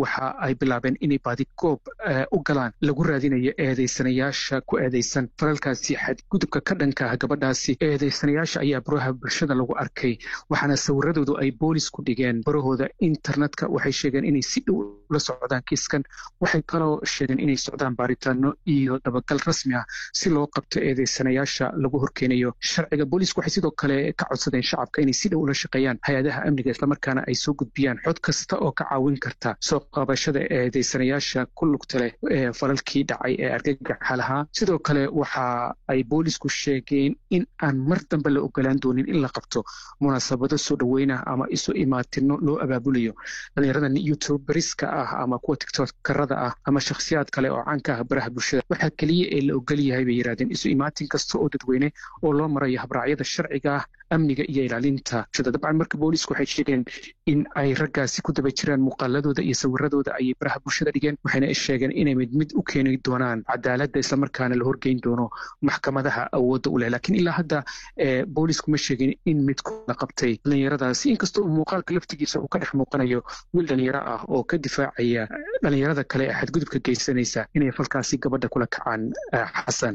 waxa ay bilaabeen inay baadigoob u galaan lagu raadinayo eedaysanayaasha ku eedaysan falalkaasi xadgudubka ka dhanka ah gabadhaasi eedaysanayaasha ayaa baraha bulshada lagu arkay waxaana sawiradoodu ay boolis ku dhigeen barahooda internetka waxay sheegeen inay si dhow ula socdaan kiiskan waxay kaloo sheegeen inay socdaan baaritaano iyo dabagal rasmi ah si loo qabto eedaysanayaasha lagu horkeenayo sharciga boolisku waxay sidoo kale ka codsadeen shacabka inay si dhow ula shaqeeyaan hay-adaha amniga islamarkaana ay soo gudbiyaan xod kasta oo ka caawin karta soo qaabashada eedaysanayaasha ku lugta leh ee falalkii dhacay ee argagaxa lahaa sidoo kale waxa ay boolisku sheegeen in aan mar dambe la ogolaan doonin in la qabto munaasabado soo dhoweyna ama isu imaatino loo abaabulayo dhalinyaradan youtuberiska ah ama kuwa tiktokarada ah ama shakhsiyaad kale oo caanka ah baraha bulshada waxaa keliya ee la ogol yahay bay yidhahdeen isu imaatin kasta oo dadweyne oo loo marayo habraacyada sharciga ah amniga iyo ilaalinta bulshada dabcan marka boolisku waxay sheegeen in ay raggaasi ku daba jiraan muuqaaladooda iyo sawiradooda ayay baraha bulshada dhigeen waxayna sheegeen inay mid mid u keeni doonaan cadaaladda islamarkaana la horgeyn doono maxkamadaha awoodda u leh laakiin ilaa hadda boolisku ma sheegin in midkooda qabtay dhalinyaradaasi inkastoo muuqaalka laftigiisa uu ka dhex muuqanayo wiil dhalinyaro ah oo ka difaacaya dhalinyarada kale ee xadgudubka geysanaysa inay falkaasi gabadha kula kacaan xasan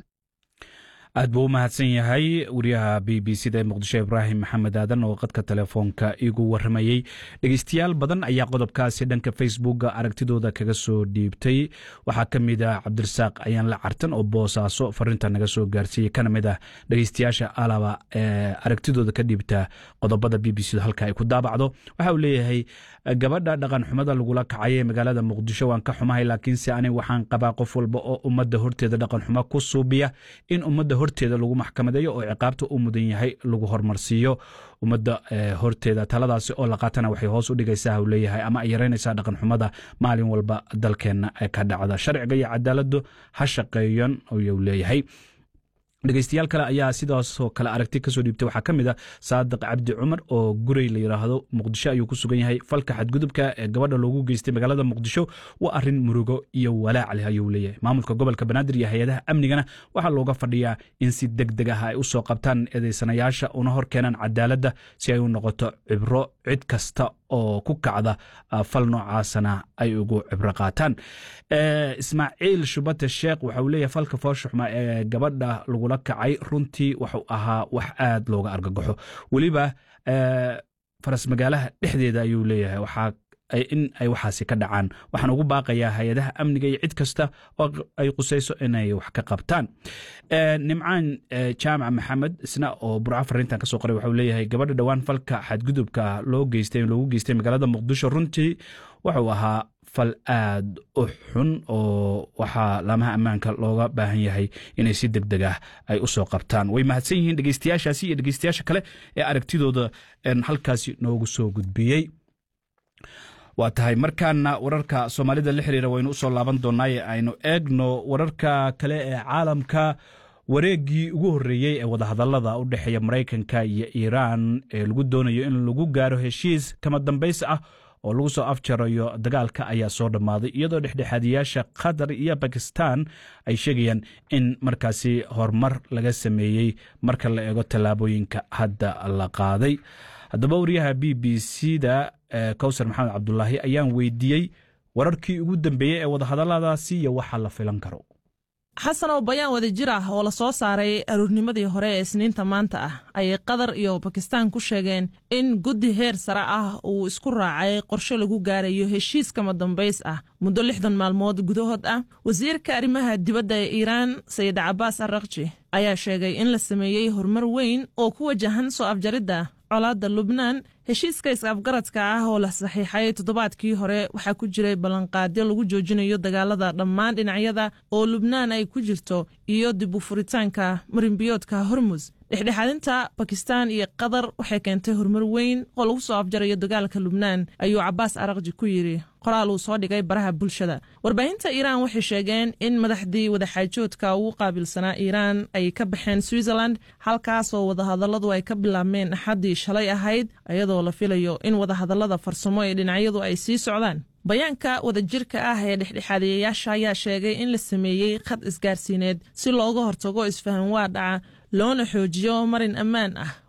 aad buu u mahadsan yahay wariyaha b b c da ee muqdisho ibraahim maxamed aadan oo qadka telefoonka igu waramayey dhegeystayaal badan ayaa qodobkaasi dhanka facebooka aragtidooda kaga soo dhiibtay waxaa ka mid ah cabdirasaaq ayaan la cartan oo boosaaso farinta naga soo gaarsiiyey kana mid ah dhegeystayaasha alaba ee aragtidooda ka dhiibta qodobada b b c da halka ay ku daabacdo waxa uu leeyahay gabadha dhaqan xumada lagula kacay ee magaalada muqdisho waan ka xumahay laakiinse ani waxaan qabaa qof walba oo ummadda horteeda dhaqan xumo ku suubiya in ummadda horteeda lagu maxkamadeeyo oo ciqaabta u mudan yahay lagu hormarsiiyo ummadda horteeda taladaasi oo la qaatana waxay hoos u dhigaysaa u leeyahay ama ay yaraynaysaa dhaqan xumada maalin walba dalkeenna ka dhacda sharciga iyo cadaaladdu ha shaqeeyan ayuu leeyahay dhegeystayaal kale ayaa sidaasoo kale aragti kasoo dhiibtay waxaa ka mid a saadiq cabdi cumar oo gurey la yidhaahdo muqdisho ayuu ku sugan yahay falka xadgudubka ee gabadha loogu geystay magaalada muqdisho waa arin murugo iyo walaac leh ayuu leeyahay maamulka gobolka banaadir iyo hay-adaha amnigana waxaa looga fadhiyaa in si deg deg ah ay usoo qabtaan eedeysanayaasha una hor keenaan cadaaladda si ay u noqoto cibro cid kasta oo ku kacda fal noocaasana ay ugu cibro qaataan ismaaciil shubate sheekh waxa uu leeyahay falka fooshuxma ee gabadha lagula kacay runtii wuxuu ahaa wax aad looga argagaxo weliba faras magaalaha dhexdeeda ayuu leeyahay waxaa in ay waxaasi ka dhacaan waxaan ugu baaqayaa hay-adaha amniga iyo cid kasta oo ay qusayso inay wax ka qabtaan nimcaan jaamac maxamed isna oo burco fariintan kasoo qoray waxau leeyahay gabadha dhowaan falka xadgudubka loo geystay loogu geystay magaalada muqdisho runtii wuxuu ahaa fal aad u xun oo waxaa laamaha ammaanka looga baahan yahay inay si deg deg ah ay u soo qabtaan way mahadsan yihiin dhegeystayaashaasi iyo dhegeystayaasha kale ee aragtidooda halkaasi noogu soo gudbiyey waa tahay markaana wararka soomaalida la xiriira waynu usoo laaban doonaaye aynu eegno wararka kale ee caalamka wareeggii ugu horreeyey ee wadahadallada u dhexeeya maraykanka iyo iiraan ee lagu doonayo in lagu gaaro heshiis kama dambays ah oo lagu soo afjarayo dagaalka ayaa soo dhammaaday iyadoo dhexdhexaadiyaasha qatar iyo bakistan ay sheegayaan in markaasi horumar laga sameeyey marka la eego tallaabooyinka hadda la qaaday haddaba wariyaha b b c da kowsar maxamed cabdulaahi ayaan weydiiyey wararkii ugu dambeeyey ee wadahadalladaasi iyo waxa la filan karo xasan oo bayaan wada jir ah oo la soo saaray aruurnimadii hore ee isniinta maanta ah ayay qatar iyo bakistaan ku sheegeen in guddi heer sare ah uu isku raacay qorshe lagu gaarayo heshiis kama dambays ah muddo lixdan maalmood gudahood ah wasiirka arrimaha dibadda ee iiraan sayid cabaas arrakji ayaa sheegay in la sameeyey horumar weyn oo ku wajahan soo afjaridda colaadda lubnaan heshiiska is-afgaradka ah oo la saxiixay toddobaadkii hore waxaa ku jiray ballanqaadyo lagu joojinayo dagaalada dhammaan dhinacyada oo lubnaan ay ku jirto iyo dib u furitaanka marinbiyoodka hormus dhexdhexaadinta bakistaan iyo qatar waxay keentay horumar weyn oo lagu soo afjarayo dagaalka lubnaan ayuu cabaas arakji ku yidhi qoraal uu soo dhigay baraha bulshada warbaahinta iiraan waxay sheegeen in madaxdii wadaxaajoodka ugu qaabilsanaa iiraan ay ka baxeen switzerland halkaasoo wadahadalladu ay ka bilaabmeen axaddii shalay ahayd iyadoo la filayo in wadahadallada farsamo ee dhinacyadu ay sii socdaan bayaanka wadajirka ah ee dhexdhexaadiyayaasha ayaa sheegay in la sameeyey khad isgaarsiineed si looga hortago isfahan waa dhaca loona xoojiyo marin ammaan ah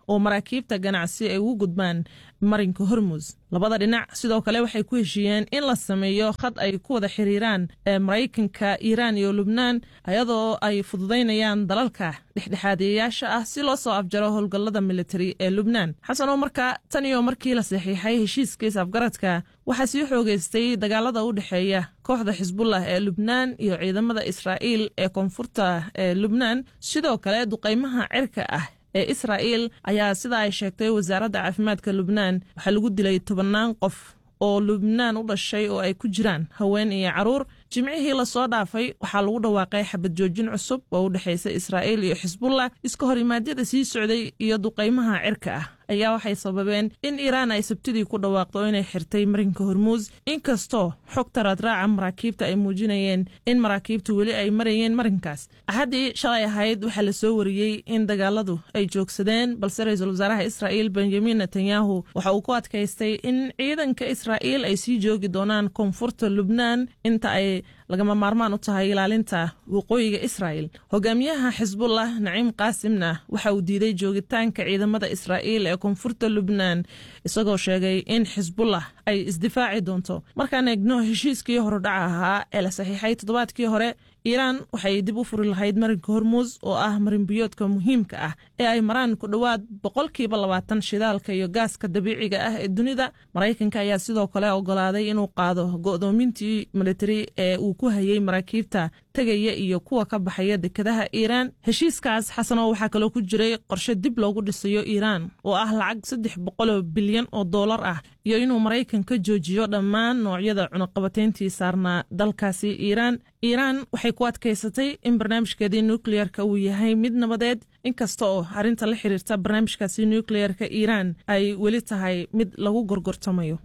oo maraakiibta ganacsi ay ugu gudbaan marinka hormus labada dhinac sidoo kale waxay ku heshiiyeen in la sameeyo khad ay ku wada xiriiraan ee maraykanka iiraan iyo lubnaan ayadoo ay fududaynayaan dalalka dhexdhexaadiyayaasha ah si loo soo afjaro howlgallada militari ee lubnaan xasan oo marka tan iyo markii la saxiixay heshiiskiis afgaradka waxaa sii xoogeystay dagaalada u dhexeeya kooxda xisbullah ee lubnaan iyo ciidamada israa'iil ee koonfurta ee lubnaan sidoo kale duqaymaha cirka ah ee israa'iil ayaa sida ay sheegtay wasaaradda caafimaadka lubnaan waxaa lagu dilay tobannaan qof oo lubnaan u dhashay oo ay ku jiraan haween iyo caruur jimcihii lasoo dhaafay waxaa lagu dhawaaqay xabad joojin cusub oo u dhexaysa israa'iil iyo xisbullah iska hor imaadyada sii socday iyo duqaymaha cirka ah ayaa waxay sababeen in iiraan ay sabtidii ku dhawaaqdo inay xirtay marinka hormuus inkastoo xogta raadraaca maraakiibta ay muujinayeen in maraakiibtu weli ay marayeen marinkaas axaddii shalay ahayd waxaa la soo wariyey in dagaaladu ay joogsadeen balse ra-iisul wasaaraha israa'iil benjamin netanyahu waxa uu ku adkaystay in ciidanka israa'iil ay sii joogi doonaan koonfurta lubnaan inta ay lagama maarmaan u tahay ilaalinta waqooyiga israa'il hogaamiyaha xisbullah naciim qaasimna waxa uu diiday joogitaanka ciidamada israa'iil ee koonfurta lubnaan isagoo sheegay in xisbullah ay isdifaaci doonto markaan eegno heshiiskii horudhaca ahaa ee la saxiixay toddobaadkii hore iiraan waxay dib u furi lahayd marinka hormuus oo ah marinbiyoodka muhiimka ah ee ay maraan ku dhowaad boqolkiiba labaatan shidaalka iyo gaaska dabiiciga ah ee dunida maraykanka ayaa sidoo kale ogolaaday inuu qaado go'doomintii militari ee uu ku hayay maraakiibta tegaya iyo kuwa ka baxaya dekedaha iiraan heshiiskaas xasanoo waxaa kaloo ku jiray qorshe dib loogu dhisayo iiraan oo ah lacag saddex boqoloo bilyan oo doolar ah iyo inuu maraykanka joojiyo dhammaan noocyada cunaqabateyntii saarnaa dalkaasi iiraan iiraan waxay ku adkaysatay in barnaamijkeedii nukliyeerka uu yahay mid nabadeed inkasta oo arrinta la xiriirta barnaamijkaasi nukliyeerka iiraan ay weli tahay mid lagu gorgortamayo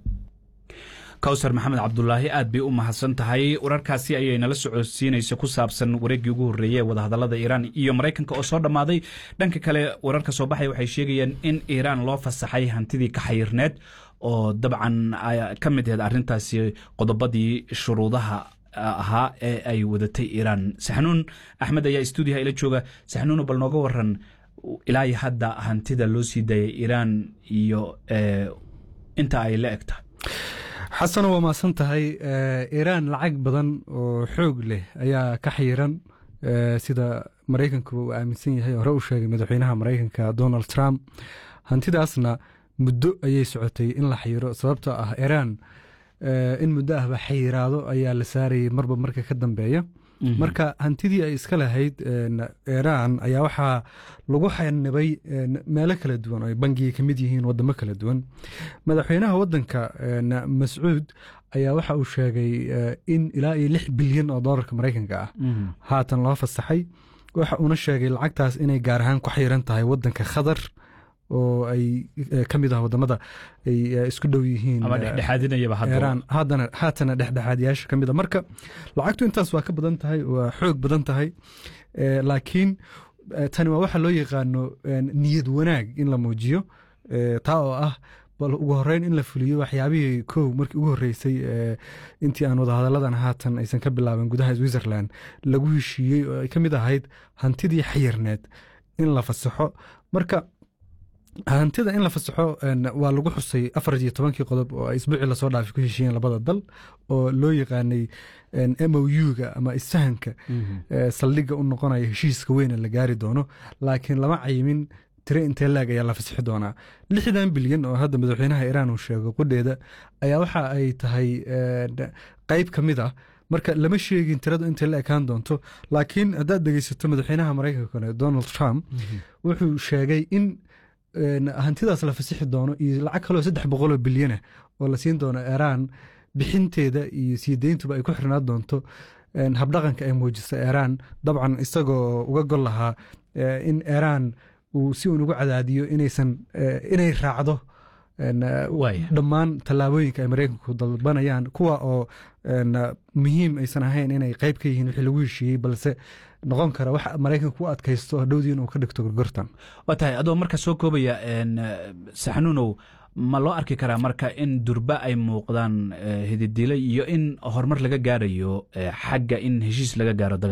kawsar maxamed cabdulaahi aad bay u mahadsan tahay wararkaasi ayay nala socodsiinaysa ku saabsan wareeggii ugu horreeyey ee wadahadallada iiraan iyo maraykanka oo soo dhammaaday dhanka kale wararka soo baxaya waxay sheegayeen in iiraan loo fasaxay hantidii ka xayirneed oo dabcan ka mid aheed arrintaasi qodobadii shuruudaha ahaa ee ay wadatay iiraan saxnuun axmed ayaa stuudiyaha ila jooga saxnuuno bal nooga waran ilaa iyo hadda hantida loo sii daayay iiraan iyo inta ay la egta xasano waa maasan tahay iiraan lacag badan oo xoog leh ayaa ka xayiran sida maraykanku uu aaminsan yahay hore u sheegay madaxweynaha maraykanka donald trump hantidaasna muddo ayay socotay in la xayiro sababtoo ah iiraan in muddo ahba xayiraado ayaa la saarayay marba marka ka dambeeya marka hantidii ay iska lahayd iiraan ayaa waxaa lagu xanibay meelo kala duwan oo ay bangiga ka mid yihiin wadamo kala duwan madaxweynaha wadanka mascuud ayaa waxa uu sheegay in ilaa iyo lix bilyan oo doolarka maraykanka ah haatan loo fasaxay waxa uuna sheegay lacagtaas inay gaar ahaan ku xayiran tahay wadanka khatar oo ay ka mid ah wadamada ay isku dhow yihiin haatana dhexdhexaadiyaasha ka mid a marka lacagtu intaas waa ka badan tahay waa xoog badan tahay laakiin tani waa waxa loo yaqaano niyad wanaag in la muujiyo taa oo ah bal ugu horeyn in la fuliyo waxyaabihii kow markii ugu horreysay intii aan wadahadalladan haatan aysan ka bilaaban gudaha switzerland lagu heshiiyey oo ay ka mid ahayd hantidii xayirneed in la fasaxo marka hantida in la fasaxo waa lagu xusay afar iyo tobankii qodob oo ay isbuucii lasoo dhaafay ku heshiiyeen labada dal oo loo yaqaanay m o u-ga ama isfahanka saldhigga u noqonaya heshiiska weyne la gaari doono laakiin lama cayimin tire intee laag ayaa la fasixi doonaa lixdan bilyan oo hadda madaxweynaha iiraan uu sheego qudheeda ayaa waxa ay tahay qeyb ka mid ah marka lama sheegin tiradu intay la ekaan doonto laakiin haddaad dhegeysato madaxweynaha maraykanka donald trump wuxuu sheegay in hantidaas la fasixi doono iyo lacag kaloo saddex boqoloo bilyana oo la siin doono iiraan bixinteeda iyo sii deyntuba ay ku xirnaan doonto habdhaqanka ay muujisa iiraan dabcan isagoo uga gol lahaa in iiraan uu si uun ugu cadaadiyo inaysan inay raacdo dhammaan tallaabooyinka ay maraykanku dalbanayaan kuwa oo muhiim aysan ahayn inay qeyb ka yihiin wixii lagu heshiiyey balse noqon kara wax maraykanka u adkaysto hadhowdii inuu ka dhigto gorgortan waa tahay adoo marka soo koobaya saxnuunow ma loo arki karaa marka in durba ay muuqdaan hididile iyo in horumar laga gaarayo xagga in heshiis laga gaaro dagaalka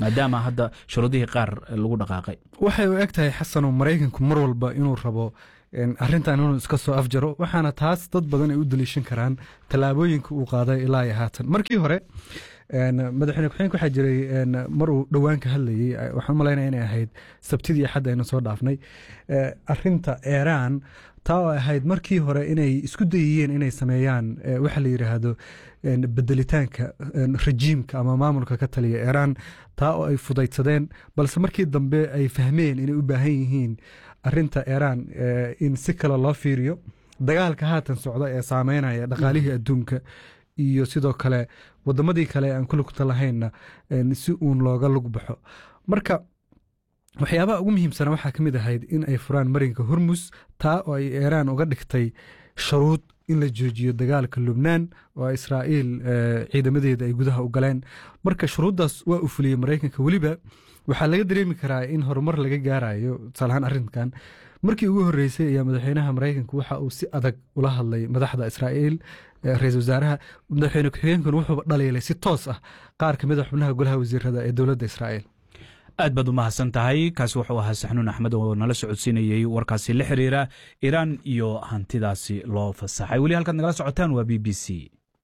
maadaama hadda shuruudihii qaar lagu dhaqaaqay waxay u eg tahay xasanoo maraykanku mar walba inuu rabo arrintan inuu iska soo afjaro waxaana taas dad badan ay u daliishan karaan tallaabooyinka uu qaaday ilaa iyo haatan markii hore madaxweyne ku-xigeenka waxaa jiray mar uu dhowaan ka hadlayey waxaan malaynaya inay ahayd sabtidii axad aynu soo dhaafnay arinta eeraan taa oo ahayd markii hore inay isku dayiyeen inay sameeyaan waxa la yidhaahdo bedelitaanka rejiimka ama maamulka ka taliya eeraan taa oo ay fudaydsadeen balse markii dambe ay fahmeen inay u baahan yihiin arinta eeraan in si kale loo fiiriyo dagaalka haatan socda ee saameynaya dhaqaalihii adduunka iyo sidoo kale wadamadii kale aan ku lugta lahaynna si uun looga lug baxo marka waxyaabaha ugu muhiimsana waxaa ka mid ahayd in ay furaan marinka hormus taa oo ay eeraan uga dhigtay sharuud in la joojiyo dagaalka lubnaan oo israa'iil ciidamadeeda ay gudaha u galeen marka shuruuddaas waa u fuliyey maraykanka weliba waxaa laga dareemi karaa in horumar laga gaarayo tusaalahaan arrinkan markii ugu horreysay ayaa madaxweynaha maraykanku waxa uu si adag ula hadlay madaxda israa'iil ra-iisul wasaaraha madaxweyne ku-xigeenkuna wuxuuba dhaliilay si toos ah qaar ka mid a xubnaha golaha wasiirada ee dowladda israa'iil aad baad u mahadsan tahay kaasi wuxuu ahaa saxnuun axmed oo nala socodsiinayey warkaasi la xiriira iiraan iyo hantidaasi loo fasaxay weli halkaad nagala socotaan waa b b c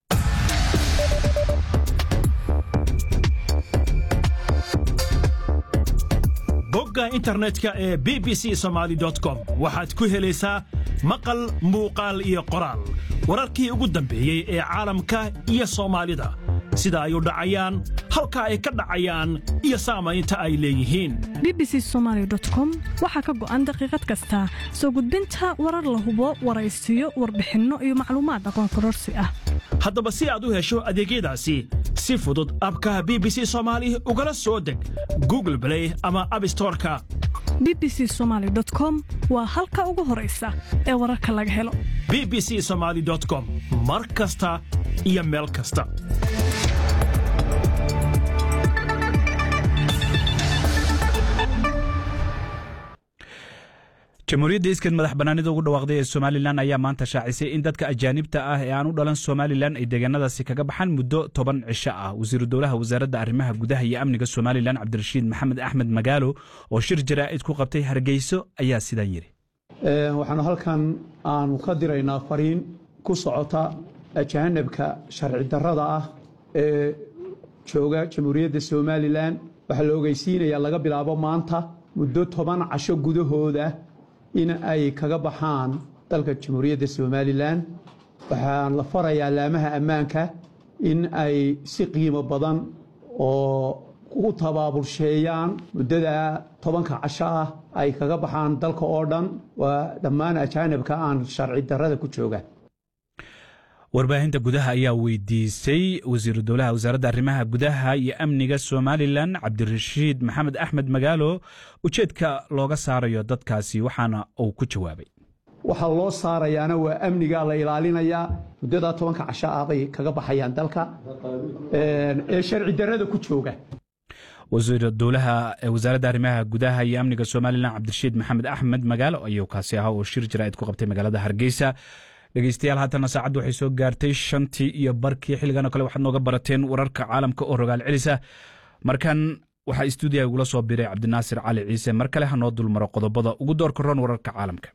bogga internetka ee b b c somaali com waxaad ku helaysaa maqal muuqaal iyo qoraal wararkii ugu dambeeyey ee caalamka iyo soomaalida sida ay u dhacayaan halka ay ka dhacayaan iyo saamaynta ay leeyihiin bbc somalycom waxaa ka go'an daqiiqad kasta soo gudbinta warar la hubo waraysiyo warbixinno iyo macluumaad aqoon kororsi ah haddaba si aad u hesho adeegyadaasi si fudud abka b b c somaali ugala soo deg google blay ama abstoreka bbc somaly com waa halka ugu horaysa ee wararka laga helo b b c somaali com mar kasta iyo meel kasta jamhuuriyadda iskan madax bannaanida ugu dhawaaqday ee somalilan ayaa maanta shaacisay in dadka ajaanibta ah ee aan u dhalan somalilan ay deegaanadaasi kaga baxaan muddo toban cisho ah wasiiru dowlaha wasaaradda arrimaha gudaha iyo amniga somalilan cabdirashiid maxamed axmed magaalo oo shir jaraa'id ku qabtay hargeyso ayaa sidaan yidhi waxaanu halkan aanu ka diraynaa fariin ku socota ajaanibka sharci darrada ah ee jooga jamhuuriyadda somalilan waxaa la ogeysiinayaa laga bilaabo maanta muddo toban casho gudahooda in ay kaga baxaan dalka jamhuuriyadda somalilan waxaan la farayaa laamaha ammaanka in ay si qiimo badan oo u tabaabulsheeyaan muddada tobanka casho ah ay kaga baxaan dalka oo dhan waa dhammaan ajaanibka aan sharci darrada ku jooga warbaahinta gudaha ayaa weydiisay wasiiru dowlaha wasaaradda arrimaha gudaha iyo amniga somalilan cabdirashiid maxamed axmed magaalo ujeedka looga saarayo dadkaasi waxaana uu ku jawaabay waxaa loo saarayaana waa amniga la ilaalinayaa muddadaa tobanka casho ah bay kaga baxayaan dalka ee sharci darrada ku jooga wasiir dowlaha wasaaradda arrimaha gudaha iyo amniga somalilan cabdirashiid maxamed axmed magaalo ayuu kaasi ahaa oo shir jaraa'id ku qabtay magaalada hargeysa dhegeystayaal haatana saacaddu waxay soo gaartay shantii iyo barkii xilligan oo kale waxaad nooga barateen wararka caalamka oo rogaal celisa markan waxaa istuudiyaha igula soo biray cabdinaasir cali ciise mar kale ha noo dulmaro qodobada ugu doorka roon wararka caalamka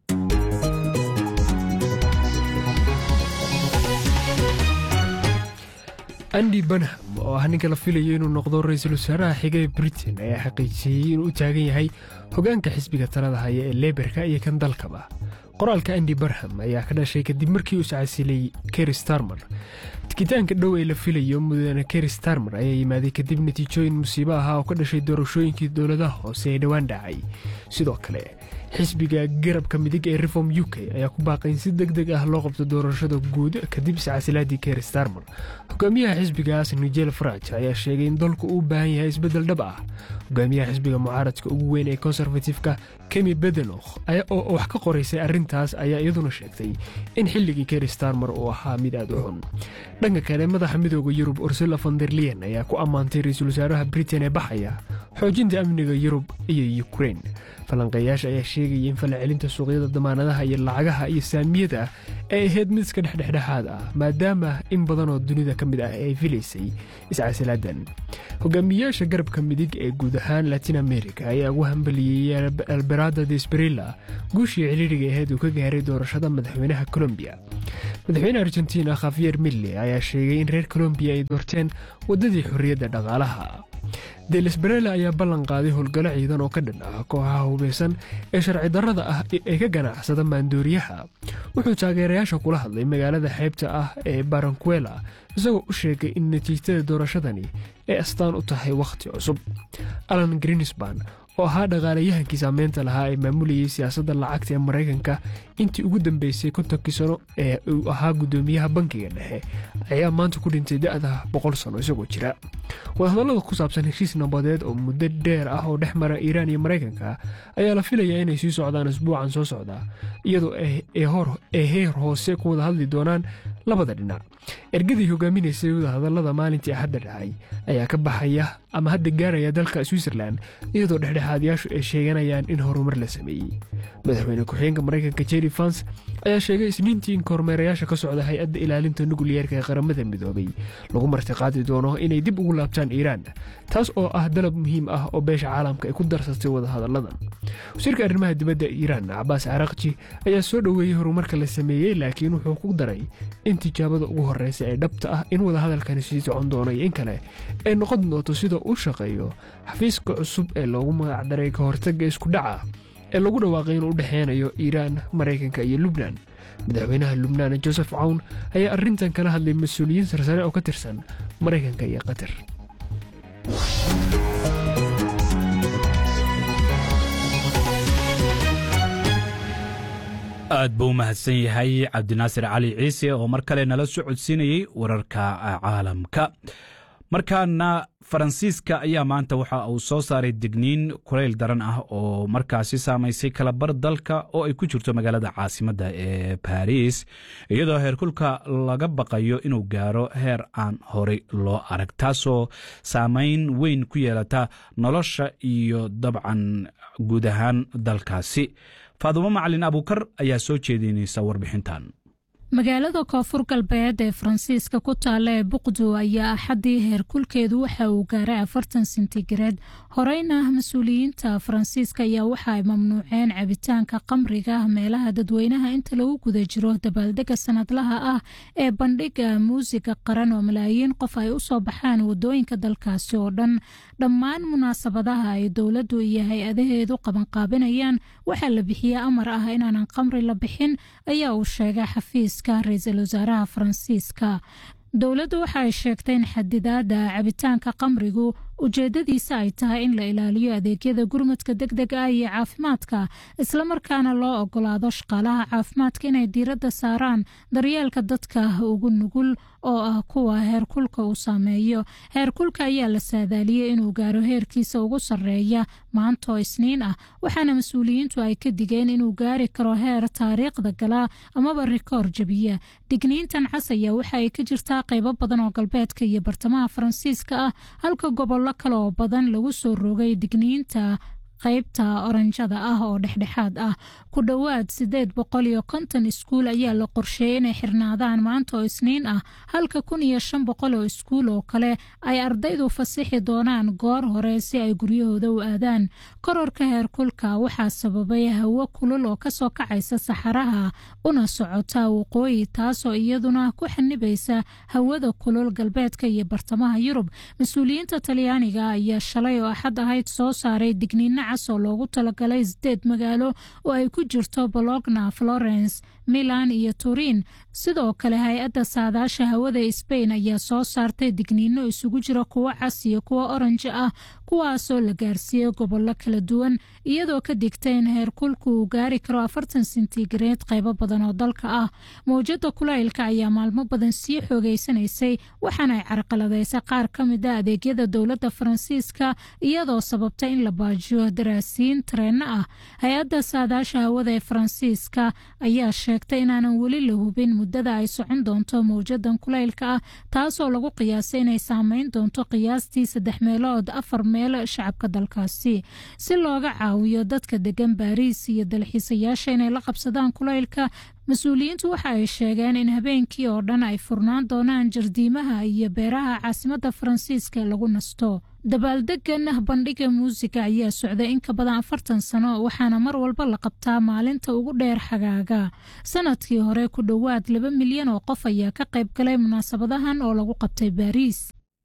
andi banham oo ah ninka la filayo inuu noqdo ra-iisul wasaaraha xiga ee britain ayaa xaqiijiyey inuu u taagan yahay hogaanka xisbiga talada haya ee leberka iyo kan dalkaba qoraalka andi barham ayaa ka dhashay kadib markii uu iscasilay keri starmer tikitaanka dhow ee la filayo mudane keri starmer ayaa yimaaday kadib natiijooyin musiibo ahaa oo ka dhashay doorashooyinkii dowladaha hoose ee dhowaan dhacay sidoo kale xisbiga garabka midig ee reform u k ayaa ku baaqay in si deg deg ah loo qabto doorashada guud kadib iscasilaadii keri starmer hogaamiyaha xisbigaas nigel faraj ayaa sheegay in dalku uu u baahan yahay isbeddel dhab ah hogaamiyaha xisbiga mucaaradka ugu weyn ee konserfatifka kemi bedenokh oo wax ka qoraysay arrintaas ayaa iyaduna sheegtay in xilligii keri starmer uu ahaa mid aad u xun dhanka kale madaxa midooda yurub ursula fonderlian ayaa ku ammaantay ra-iisul wasaaraha britain ee baxaya xoojinta amniga yurub iyo ukrein falanqeeyaasha ayaa sheegaya in falacelinta suuqyada damaanadaha iyo lacagaha iyo saamiyada ay ahayd mid iska dhexdhexdhexaad ah maadaama in badan oo dunida ka mid ah ay filaysay iscasilaadan hogaamiyayaasha garabka midig ee guud ahaan latin america ayaa ugu hambaliyey alberada desbrilla guushii ciriiriga ahayd uu ka gaaray doorashada madaxweynaha colombiya madaxweyne argentina khafiyer mille ayaa sheegay in reer colombiya ay doorteen waddadii xorriyadda dhaqaalaha delesbarela ayaa ballan qaaday howlgallo ciidan oo ka dhan ah kooxaha hubeysan ee sharci darrada ah ee ka ganacsada maandooriyaha wuxuu taageerayaasha kula hadlay magaalada xeybta ah ee barankuela isagoo u sheegay in natiijada doorashadani ay astaan u tahay wakhti cusub alan grinisban oo ahaa dhaqaalayahankii saameynta lahaa ee maamulayay siyaasadda lacagta ee maraykanka intii ugu dambeysay kontonkii sano ee uu ahaa guddoomiyaha bankiga dhexe ayaa maanta ku dhintay da'da boqol sano isagoo jira wadahadallada ku saabsan heshiis nabadeed oo muddo dheer ah oo dhex mara iiraan iyo maraykanka ayaa la filayaa inay sii socdaan isbuucan soo socda iyadoo ay heer hoose ku wada hadli doonaan labada dhinac ergadii hogaaminaysay wadahadallada maalintii axadda dhacay ayaa ka baxaya ama hadda gaaraya dalka switzerland iyadoo dhexdhexaadyaashu ay sheeganayaan in horumar la sameeyey madaxweyne ku-xigeenka maraykanka jerry fans ayaa sheegay isniintii in kormeerayaasha ka socda hay-adda ilaalinta nukliyeerka ee qaramada midoobay lagu martiqaadi doono inay dib ugu laabtaan iiraan taas oo ah dalab muhiim ah oo beesha caalamka ay ku darsatay wadahadalladan wasiirka arrimaha dibadda iiraan cabaas carakji ayaa soo dhoweeyey horumarka la sameeyey laakiin wuxuu ku daray in tijaabada ugu horreysa ee dhabta ah in wadahadalkani sii socon doono iyo in kale ay noqon doonto sida uu shaqeeyo xafiiska cusub ee loogu magacdaray ka hortagga iskudhaca ee lagu dhawaaqay inuu u dhexeynayo iiraan maraykanka iyo lubnan madaxweynaha lubnaan josef cawn ayaa arrintan kala hadlay mas-uuliyiin sarsare oo ka tirsan maraykanka iyo qatar aad buu u mahadsan yahay cabdinaasir cali ciise oo mar kale nala soo codsiinayey wararka caalamka markaana faransiiska ayaa maanta waxa uu soo saaray digniin kulayl daran ah oo markaasi saamaysay kalabar dalka oo ay ku jirto magaalada caasimadda ee baris iyadoo heerkulka laga baqayo inuu gaaro heer aan horey loo arag taasoo saameyn weyn ku yeelata nolosha iyo dabcan guud ahaan dalkaasi faadumo macalin abuukar ayaa soo jeedinaysa warbixintan magaalada koonfur galbeed ee faransiiska ku taalla ee buqdu ayaa axaddii heerkulkeedu waxa uu gaaray afartan sentigareed horeyna mas-uuliyiinta faransiiska ayaa waxa ay mamnuuceen cabitaanka qamriga meelaha dadweynaha inta lagu guda jiro dabaaldega sanadlaha ah ee bandhiga muusiga qaran oo malaayiin qof ay usoo baxaan wadooyinka dalkaasi oo dhan dhammaan munaasabadaha ay dowladdu iyo hay-adaheedu qabanqaabinayaan waxaa la bixiye amar ah inaanan qamri la bixin ayaa uu sheegay xafiis ra-iisul wasaaraha faransiiska dowladdu waxa ay sheegtay in xadidaada cabitaanka qamrigu ujeedadiisa ay tahay in la ilaaliyo adeegyada gurmadka deg deg ah iyo caafimaadka islamarkaana loo ogolaado shaqaalaha caafimaadka inay diiradda saaraan daryeelka dadka ugu nugul oo ah kuwa heerkulka uu saameeyo heerkulka ayaa la saadaaliyey inuu gaaro heerkiisa ugu sarreeya maantaoo isniin ah waxaana mas-uuliyiintu ay ka digeen inuu gaari karo heer taariikhda gala amaba rikoor jabiya digniintan cas ayaa waxa ay ka jirtaa qaybo badan oo galbeedka iyo bartamaha faransiiska ah halka gobollo kale oo badan lagu soo rogay digniinta qaybta oranjada ah oo dhexdhexaad ah ku dhowaad sideed boqol iyo konton iskuul ayaa la qorsheeyey inay xirnaadaan maanta oo isniin ah halka kun iyo shan boqol oo iskuul oo kale ay ardaydu fasixi doonaan goor hore si ay guryahooda u aadaan kororka heerkulka waxaa sababay hawo kulul oo kasoo kacaysa saxaraha una socota waqooyi taasoo iyaduna ku xanibaysa hawada kulul galbeedka iyo bartamaha yurub mas-uuliyiinta talyaaniga ayaa shalay oo axad ahayd soo saaray digniino oo loogu talagalay sideed magaalo oo ay ku jirto bologna florence milan iyo turin sidoo kale hay-adda saadaasha hawada sbain ayaa soo saartay digniino isugu jira kuwo cas iyo kuwo oranji ah kuwaasoo la gaarsiiyey gobollo kala duwan iyadoo ka digtay in heerkulku uu gaari karo afartan sentigareed qaybo badan oo dalka ah mawjada kulaylka ayaa maalmo badan sii xoogeysanaysay waxaana ay carqaladaysay qaar ka mid a adeegyada dowladda faransiiska iyadoo sababta in la baajiyo daraasiin tareenno ah hay-adda saadaasha hawada ee faransiiska ayaa sheegtay inaanan weli la hubin muddada ay socon doonto mawjadan kulaylka ah taasoo lagu qiyaasay inay saameyn doonto qiyaastii saddex meelood afar meel shacabka dalkaasi si looga caawiyo dadka degan baariis iyo dalxiisayaasha inay la qabsadaan kulaylka mas-uuliyiintu waxa ay sheegeen in habeenkii oo dhan ay furnaan doonaan jardiimaha iyo beeraha caasimadda faransiiska ee lagu nasto dabaaldegan bandhiga muusiga ayaa socday in ka badan afartan sano waxaana mar walba la qabtaa maalinta ugu dheer xagaaga sanadkii hore ku dhowaad laba milyan oo qof ayaa ka qayb galay munaasabadahan oo lagu qabtay baariis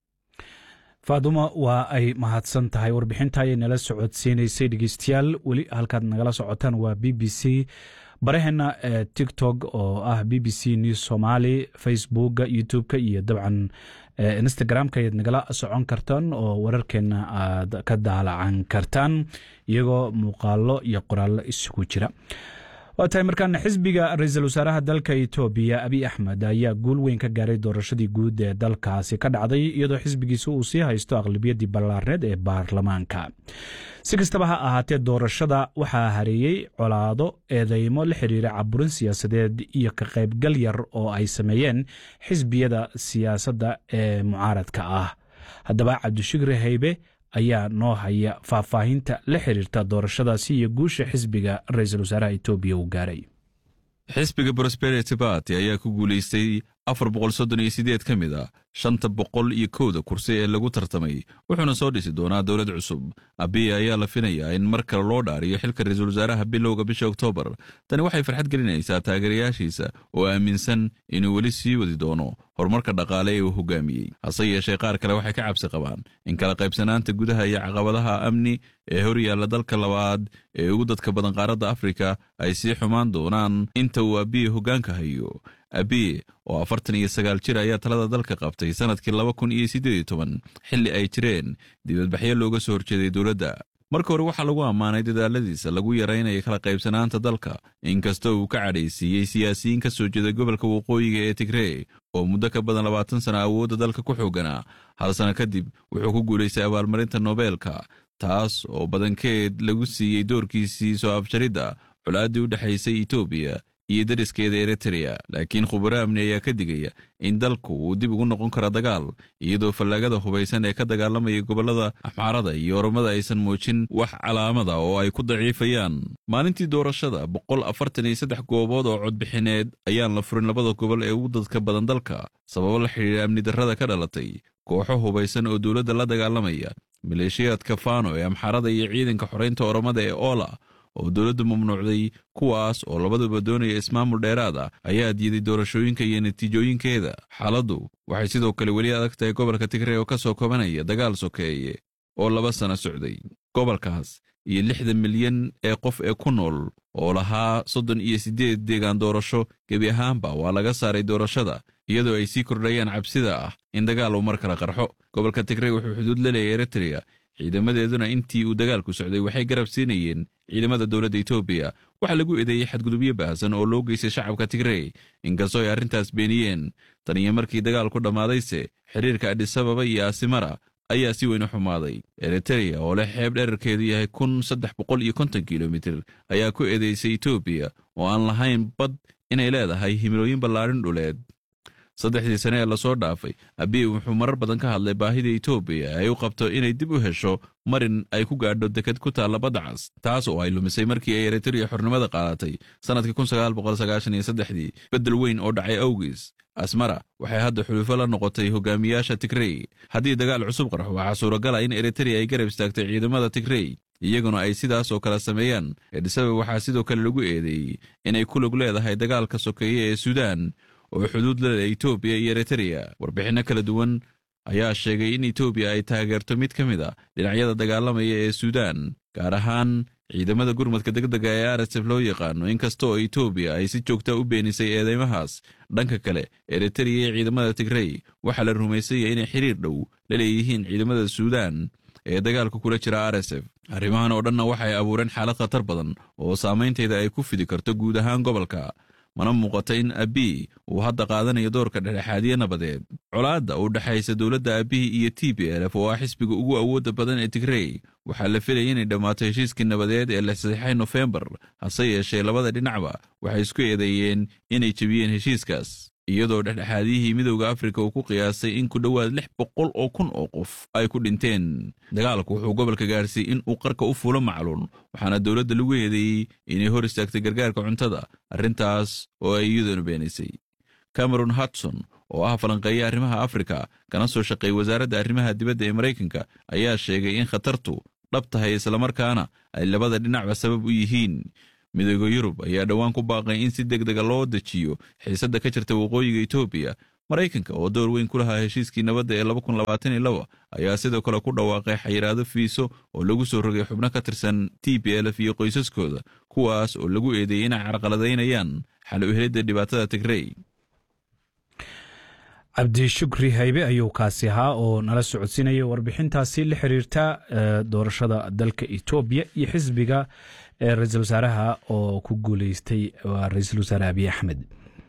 faadumo waa ay mahadsan tahay warbixinta ayay nala socodsiinaysay dhegeystayaal weli halkaad nagala socotaan waa b b c baraheena ee tiktok oo ah b b c news somaali facebooka youtube-ka iyo dabcan instagram-ka ayaad nagala socon kartaan oo wararkeena aad ka daalacan kartaan iyagoo muuqaalo iyo qoraallo isugu jira waa tahay markaana xisbiga ra-iisul wasaaraha dalka etoobiya abiy axmed ayaa guul weyn ka gaaray doorashadii guud ee dalkaasi ka dhacday iyadoo xisbigiisa uu sii haysto aqlabiyadii ballaarneed ee baarlamaanka si kastaba ha ahaatee doorashada waxaa hareeyey colaado eedeymo la xiriira caburin siyaasadeed iyo ka qaybgal yar oo ay sameeyeen xisbiyada siyaasadda ee mucaaradka ah haddaba cabdishukri haybe ayaa noo haya faahfaahinta la xiriirta doorashadaasi iyo guusha xisbiga ra-iisul wasaaraha etoobiya uu gaaray xisbiga prosperity barty ayaa ku guulaystay afar boqol soddon iyo sideed ka mid a shanta boqol iyo kowda kursi ee lagu tartamay wuxuuna soo dhisi doonaa dowlad cusub abiya ayaa la finayaa in mar kale loo dhaariyo xilka ra-iisul wasaaraha bilowga bisha oktoobar tani waxay farxad gelinaysaa taageerayaashiisa oo aaminsan inuu weli sii wadi doono horumarka dhaqaale ee uu hogaamiyey hase yeeshee qaar kale waxay ka cabsi qabaan in kala qaybsanaanta gudaha iyo caqabadaha amni ee hor yaalla dalka labaad ee ugu dadka badan qaaradda afrika ay sii xumaan doonaan inta uu abiye hoggaanka hayo abiye oo afartan iyo sagaal jir ayaa talada dalka qabtay sannadkii laba kun iyo siddeed iyo toban xilli ay jireen dibadbaxyo looga soo horjeeday dowladda marka hore waxaa lagu ammaanay dadaaladiisa lagu yaraynayo kala qaybsanaanta dalka inkastoo uu ka cadhaysiiyey siyaasiyiin ka soo jeeda gobolka waqooyiga ee tigree oo muddo ka badan labaatan sana awoodda dalka ku xooganaa hal sano kadib wuxuu ku guulaystay abaalmarinta nobeelka taas oo badankeed lagu siiyey doorkiisii soo abjaridda colaaddii u dhexaysay etoobiya iyo dariskeeda eritrea laakiin khubaro amni ayaa ka digaya in dalku uu dib ugu noqon karo dagaal iyadoo fallaagada hubaysan ee ka dagaalamaya gobollada axmaarada iyo oromada aysan muujin wax calaamada oo ay ku daciifayaan maalintii doorashada boqol afartan iyo saddex goobood oo codbixineed ayaan la furin labada gobol ee ugu dadka badan dalka sababo la xidhiira amni darrada ka dhalatay kooxo hubaysan oo dowladda la dagaalamaya maleeshiyaadka faano ee amxaarada iyo ciidanka xoraynta oromada ee oola oo dowladdu mamnuucday kuwaas oo labaduba doonaya ismaamul dheeraad ah ayaa diiday doorashooyinka iyo natiijooyinkeeda xaaladdu waxay sidoo kale weli adag tahay gobolka tigree oo ka soo kobanaya dagaal sokeeye oo laba sano socday gobolkaas iyo lixda milyan ee qof ee ku nool oo lahaa soddon iyo siddeed deegaan doorasho gebi ahaanba waa laga saaray doorashada iyadoo ay sii kordhayaan cabsida ah in dagaal uu mar kale qarxo gobolka tigree wuxuu xuduud la leeyahay eritrea ciidamadeeduna intii uu dagaalku socday waxay garab siinayeen ciidamada dowladda etoobiya waxaa lagu eedeeyey xadgudubyo baahsan oo loo geystay shacabka tigrey inkastoo ay arrintaas beeniyeen tan iyo markii dagaalku dhammaadayse xiriirka adhisababa iyo asimara ayaa si weyn u xumaaday eritereya oo leh xeeb dherarkeedu yahay kun saddex boqol iyo konton kilomitir ayaa ku eedeysay etoobiya oo aan lahayn bad inay leedahay himilooyin ballaadhin dhuleed saddexdii sane ee lasoo dhaafay abiy wuxuu marar badan ka hadlay baahida etoobiya ay u qabto inay dib u hesho marin ay ku gaadho deked ku taalla badda cas taas oo ay lumisay markii ay eritereya xornimada qaadatay sannadkii kunsagaalboqolsagaashaniyosddexdii beddel weyn oo dhacay awgiis asmara waxay hadda xulufo la noqotay hogaamiyaasha tigrey haddii dagaal cusub qarxo waxaa suuragala in eritereya ay garab istaagtay ciidamada tigrey iyaguna ay sidaas oo kale sameeyaan edhisabe waxaa sidoo kale lagu eedeeyey inay ku lug leedahay dagaalka sokeeye ee suudaan oo xuduud la leh etoobiya iyo eritereya warbixinno kala duwan ayaa sheegay in etoobiya ay taageerto mid ka mid a dhinacyada dagaalamaya ee suudaan gaar ahaan ciidamada gurmadka degdega ee arsef loo yaqaano inkasta oo etoobiya ay si joogta u beenisay eedeymahaas dhanka kale eritereya iyo ciidamada tigrey waxaa la rumaysanya inay xiriir dhow la leeyihiin ciidamada suudaan ee dagaalka kula jira rsf arrimahan oo dhanna waxay abuureen xaalad khatar badan oo saamaynteeda ay ku fidi karto guud ahaan gobolka mana muuqato in abiy uu hadda qaadanayo doorka dhexdhexaadiye nabadeed colaadda u dhexaysa dowladda abiy iyo t b lf oo ah xisbiga ugu awoodda badan ee tigrey waxaa la filaya inay dhammaato heshiiskii nabadeed ee la saxiixay nofembar hase yeeshee labada dhinacba waxay isku eedeeyeen inay jebiyeen heshiiskaas iyadoo dhexdhexaadiyihii midowda afrika uu ku qiyaasay in ku dhowaad lix boqol oo kun oo qof ay ku dhinteen dagaalku wuxuu gobolka gaarsiiyey in uu qarka u fuulo macluun waxaana dowladda lagu eedeeyey inay hor istaagtay gargaarka cuntada arrintaas oo ay iyaduna beenaysay cameron hudson oo ah falanqeeye arrimaha afrika kana soo shaqeey wasaaradda arrimaha dibadda ee maraykanka ayaa sheegay in khatartu dhab tahay islamarkaana ay labada dhinacba sabab u yihiin midooda yurub ayaa dhowaan ku baaqay in si deg dega loo dejiyo xiisadda ka jirta waqooyiga etoobiya maraykanka oo door weyn ku lahaa heshiiskii nabadda ee ayaa sidoo kale ku dhawaaqay xayiraado fiiso oo lagu soo rogay xubno ka tirsan t b lf iyo qoysaskooda kuwaas oo lagu eedeeyey inay carqaladaynayaan xal u helidda dhibaatada tigrey cabdi shukri haybe ayuu kaasi ahaa oo nala socodsiinaya warbixintaasi la xiriirta doorashada dalka etoobiya iyo xisbiga ra-iisul wasaaraha oo ku guuleystay waa ra-iisul wasaare abiy axmed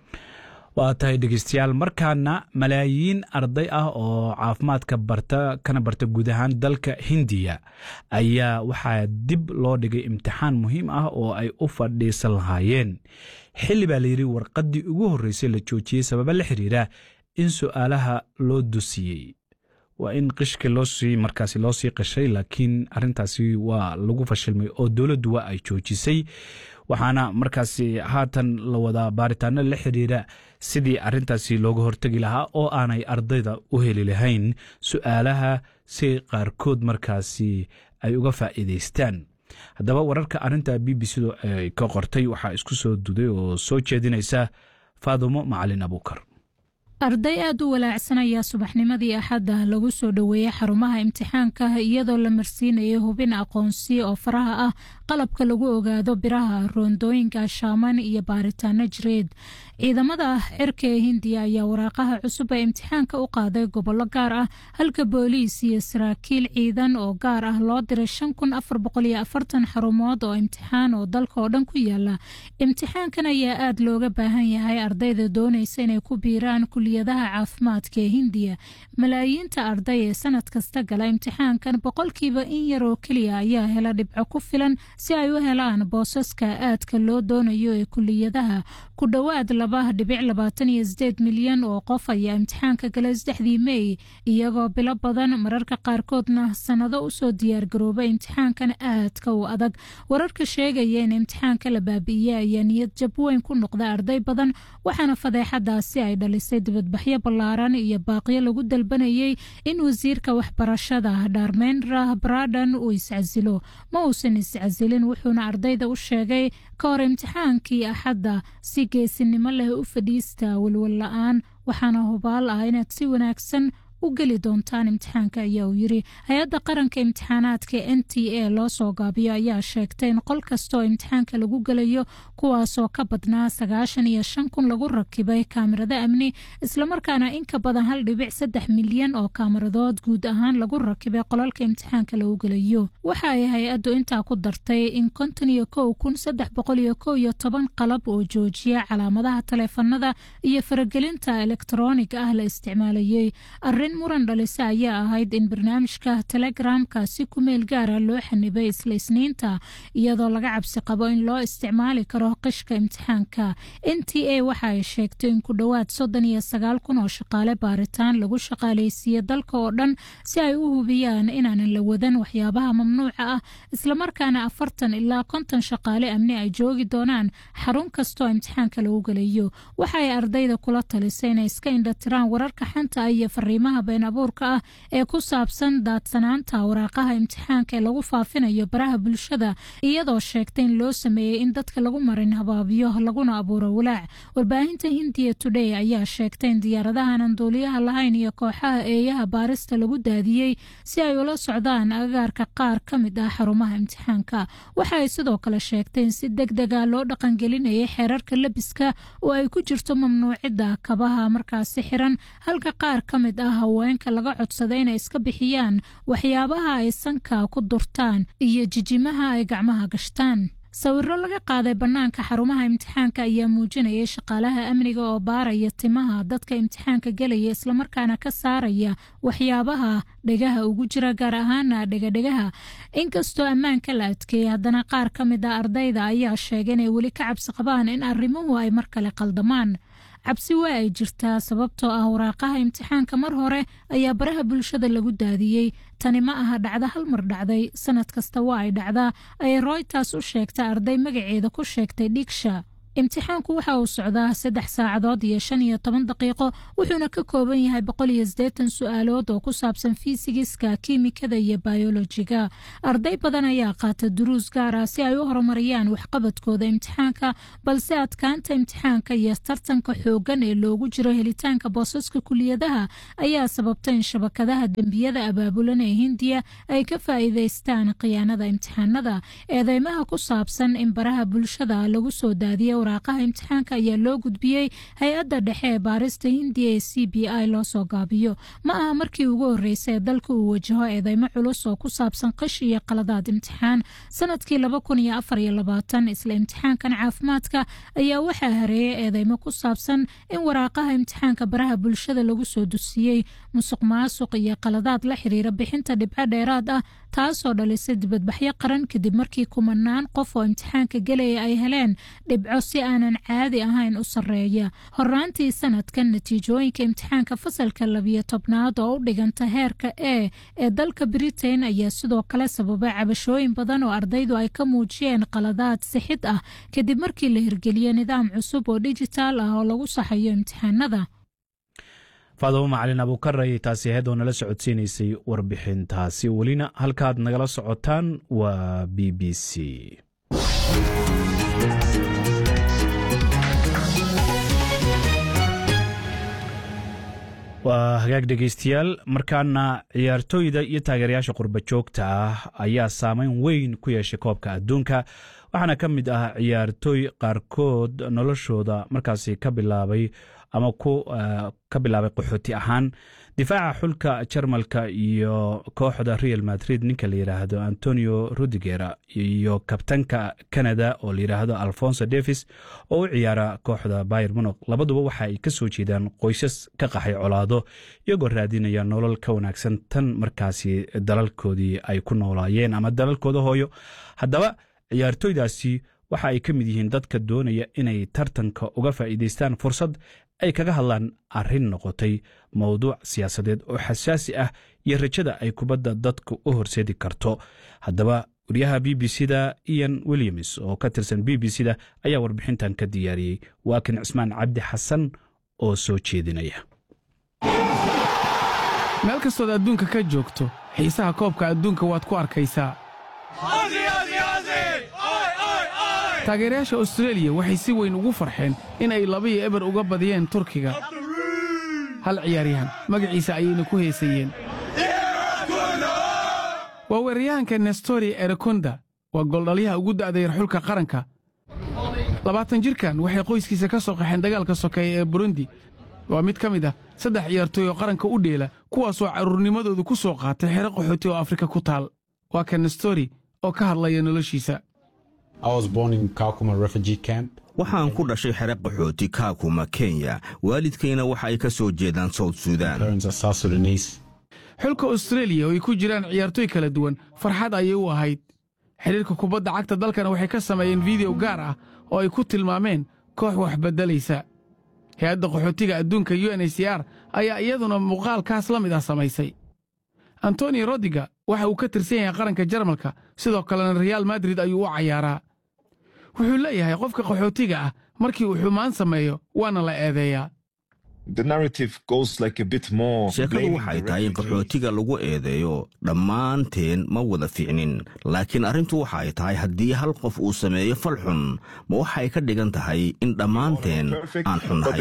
waa tahay dhegeystayaal markaana malaayiin arday ah oo caafimaadka barta kana barta guud ahaan dalka hindiya ayaa waxaa dib loo dhigay imtixaan muhiim ah oo ay u fadhiisan lahaayeen xilli baa layidhi warqaddii ugu horreysay la joojiyey sababa la xiriira in su-aalaha loo dusiyey waa in qishka loosii markaasi loo sii qashay laakiin arintaasi waa lagu fashilmay oo dowladdu waa ay joojisay waxaana markaasi haatan la wadaa baaritaano la xiriira sidii arintaasi looga hortegi lahaa oo aanay ardayda u heli lahayn su-aalaha si qaarkood markaasi ay uga faa'iidaystaan haddaba wararka arinta b b c-du ay ka qortay waxaa isku soo duday oo soo jeedinaysa faadumo macalin abuukar arday aad u walaacsan ayaa subaxnimadii axadda lagu soo dhoweeyey xarumaha imtixaanka iyadoo la marsiinayay hubin aqoonsi oo faraha ah qalabka lagu ogaado biraha roondooyinka shaaman iyo baaritaano jireed ciidamada xirka ee hindiya ayaa waraaqaha cusub ee imtixaanka u qaaday gobollo gaar ah halka booliis iyo saraakiil ciidan oo gaar ah loo diray shan kun afar boqol iyo afartan xarumood oo imtixaan oo dalka oo dhan ku yaala imtixaankan ayaa aad looga baahan yahay ardayda doonaysa inay ku biiraan kuliyadaha caafimaadka ee hindiya malaayiinta arday ee sanad kasta gala imtixaankan boqolkiiba in yar oo keliya ayaa hela dhibco ku filan si ay u helaan boosaska aadka loo doonayo ee kuliyadaha ku dhowaad laba dhibic labaatan iyo sideed milyan oo qof ayaa imtixaanka galay saddexdii mey iyagoo bilo badan mararka qaarkoodna sannado usoo diyaargarooba imtixaankan aadka u adag wararka sheegaya in imtixaanka la baabi'iyey ayaa niyad jab weyn ku noqda arday badan waxaana fadeexadaasi ay dhalisay dibadbaxyo ballaaran iyo baaqyo lagu dalbanayay in wasiirka waxbarashada dharmendra bradan uu iscasilo ma uusan iscasilin wuxuuna ardayda u sheegay ka hor imtixaankii axadda si geesinimo leh u fadhiista walwal la-aan waxaana hubaal ah inaad si wanaagsan u geli doontaan imtixaanka ayaa uu yiri hay-adda qaranka imtixaanaadka n t a loo soo gaabiyo ayaa sheegtay in qol kastaoo imtixaanka lagu gelayo kuwaasoo ka badnaa sagaashan iyo shan kun lagu rakibay kaamirado amni islamarkaana in ka badan hal dhibic saddex milyan oo kaamiradood guud ahaan lagu rakibay qolalka imtixaanka lagu gelayo waxa ay hay-addu intaa ku dartay in konton iyo kow kun saddex boqol iyo kow iyo toban qalab oo joojiya calaamadaha taleefanada iyo faragelinta elektroniga ah la isticmaalayey muran dhalisa ayaa ahayd in barnaamijka telegramka si ku meel gaara loo xanibay isla isniinta iyadoo laga cabsi qabo in loo isticmaali karo qishka imtixaanka n t a waxa ay sheegtay in ku dhowaad soddon iyo sagaal kun oo shaqaale baaritaan lagu shaqaaleysiiye dalka oo dhan si ay u hubiyaan inaanan la wadan waxyaabaha mamnuuca ah islamarkaana afartan ilaa konton shaqaale amni ay joogi doonaan xarun kastoo imtixaanka lagu gelayo waxa ay ardayda kula talisay inay iska indhatiraan wararka xanta iyo fariimaha been abuurka ah ee ku saabsan daadsanaanta waraaqaha imtixaanka ee lagu faafinayo baraha bulshada iyadoo sheegtay in loo sameeyey in dadka lagu marin habaabiyo laguna abuuro walaac warbaahinta hindiya today ayaa sheegtay in diyaaradahan aan duuliyaha lahayn iyo kooxaha eeyaha baarista lagu daadiyey si ay ula socdaan agagaarka qaar ka mid ah xarumaha imtixaanka waxa ay sidoo kale sheegtay in si deg dega loo dhaqangelinayay xeerarka lebiska oo ay ku jirto mamnuucidda kabaha markaasi xiran halka qaar ka mid ah haweenka laga codsaday inay iska bixiyaan waxyaabaha ay sanka ku durtaan iyo jijimaha ay gacmaha gashtaan sawiro laga qaaday bannaanka xarumaha imtixaanka ayaa muujinayay shaqaalaha amniga oo baaraya timaha dadka imtixaanka gelaya islamarkaana ka saaraya waxyaabaha dhegaha ugu jira gaar ahaana dhegadhegaha inkastoo ammaanka la adkeeyey haddana qaar ka mid a ardayda ayaa sheegay inay weli ka cabsi qabaan in arrimuhu ay mar kale qaldamaan cabsi waa ay jirtaa sababtoo ah waraaqaha imtixaanka mar hore ayaa baraha bulshada lagu daadiyey tani ma aha dhacdo hal mar dhacday sanad kasta waa ay dhacdaa ayay royters u sheegtay arday magaceeda ku sheegtay dhigsha imtixaanku waxa uu socdaa saddex saacadood iyo shan iyo toban daqiiqo wuxuuna ka kooban yahay boqol iyo siddeetan su-aalood oo ku saabsan fiisigiska kiimikada iyo bayolojiga arday badan ayaa qaata duruus gaar ah si ay u horumariyaan waxqabadkooda imtixaanka balse adkaanta imtixaanka iyo tartanka xooggan ee loogu jiro helitaanka boosaska kuliyadaha ayaa sababta in shabakadaha dembiyada abaabulan ee hindiya ay ka faa'iidaystaan khiyaanada imtixaanada eedeymaha ku saabsan in baraha bulshada lagu soo daadiya waraaqaha imtixaanka ayaa loo gudbiyey hay-adda dhexe ee baarista hindiya ee c b i loo soo gaabiyo ma aha markii ugu horreysay ee dalka uu wajaho eedeymo culus oo ku saabsan qish iyo qaladaad imtixaan sanadkii laba kun iyo afar iyo labaatan isla imtixaankan caafimaadka ayaa waxaa hareeyay eedeymo ku saabsan in waraaqaha imtixaanka baraha bulshada lagu soo dusiyey musuq maasuq iyo qaladaad la xiriira bixinta dhibco dheeraad ah taasoo dhalisay dibadbaxyo qaran kadib markii kumanaan qof oo imtixaanka gelaya ay heleen dhibco si aanan caadi ahayn u sarreeya horaantii sanadkan natiijooyinka imtixaanka fasalka labiyo tobnaad oo u dhiganta heerka e ee dalka britain ayaa sidoo kale sababay cabashooyin badan oo ardaydu ay ka muujiyeen qaladaad sixid ah kadib markii la hirgeliyey nidaam cusub oo dijitaal ah oo lagu saxayo imtixaanada faadumo macalin abuukar ayay taasi ahayd oo nala socodsiinaysay warbixintaasi welina halkaad nagala socotaan waa b b c waa hagaag dhegeystayaal markaana ciyaartooyda iyo taageerayaasha qurba joogta ah ayaa saameyn weyn ku yeeshay koobka adduunka waxaana ka mid ah ciyaartooy qaarkood noloshooda markaasi ka bilaabay ama ka bilaabay qaxooti ahaan difaaca xulka jarmalka iyo kooxda real madrid ninka la yidhaahdo antonio rudiger iyo kabtanka canada oo la yidhaahdo alfonso davis oo u ciyaara kooxda bayer munog labaduba waxa ay ka soo jeedaan qoysas ka qaxay colaado iyagoo raadinaya nolol ka wanaagsan tan markaasi dalalkoodii ay ku noolaayeen ama dalalkooda hooyo haddaba ciyaartooydaasi waxa ay ka mid yihiin dadka doonaya inay tartanka uga faa'iidaystaan fursad ay kaga hadlaan arrin noqotay mowduuc siyaasadeed oo xasaasi ah iyo rajada ay kubadda dadka u horseedi karto haddaba wariyaha b b c da ian williams oo ka tirsan b b c da ayaa warbixintan ka diyaariyey waa kan cismaan cabdi xasan oo soo jeedinaya meel kastood adduunka ka joogto xiisaha koobka adduunka waad ku arkaysaa taageerayaasha austreeliya waxay si weyn ugu farxeen in ay labiyo eber uga badiyeen turkiga hal ciyaaryahan magaciisa ayayna ku heesayeen waa weeraryahanka nestori erekonda waa gooldhalyaha ugu da'dayar xulka qaranka labaatan jirkan waxay qoyskiisa ka soo qaxeen dagaalka sokeeya ee burundi waa mid ka mid ah saddex ciyaartooy oo qaranka u dheela kuwaasoo carruurnimadoodu ku soo qaatay xero qaxooti oo afrika ku taal waa ka nestori oo ka hadlaya noloshiisa waxaan ku dhashay xere qaxooti kaakuma kenya waalidkayna waxa ay ka soo jeedaan sawd suudaan xulka austreeliya oo ay ku jiraan ciyaartooy kala duwan farxad ayay u ahayd xidhiirka kubadda cagta dalkana waxay ka sameeyeen fideyo gaar ah oo ay ku tilmaameen koox wax beddelaysa hay-adda qaxootiga adduunka u n h c r ayaa iyaduna muuqaalkaas la mid ah samaysay antoni rodiga waxa uu ka tirsan yahay qaranka jarmalka sidoo kalena reaal madrid ayuu u cayaaraa wuxuu leeyahay qofka qaxootiga ah markii uu xumaan sameeyo waana la eedeeyaa sheekadu waxay tahay in qaxootiga lagu eedeeyo dhammaanteen ma wada fiicnin laakiin arrintu waxay tahay haddii hal qof uu sameeyo fal xun ma waxay ka dhigan tahay in dhammaanteen aan xunnahay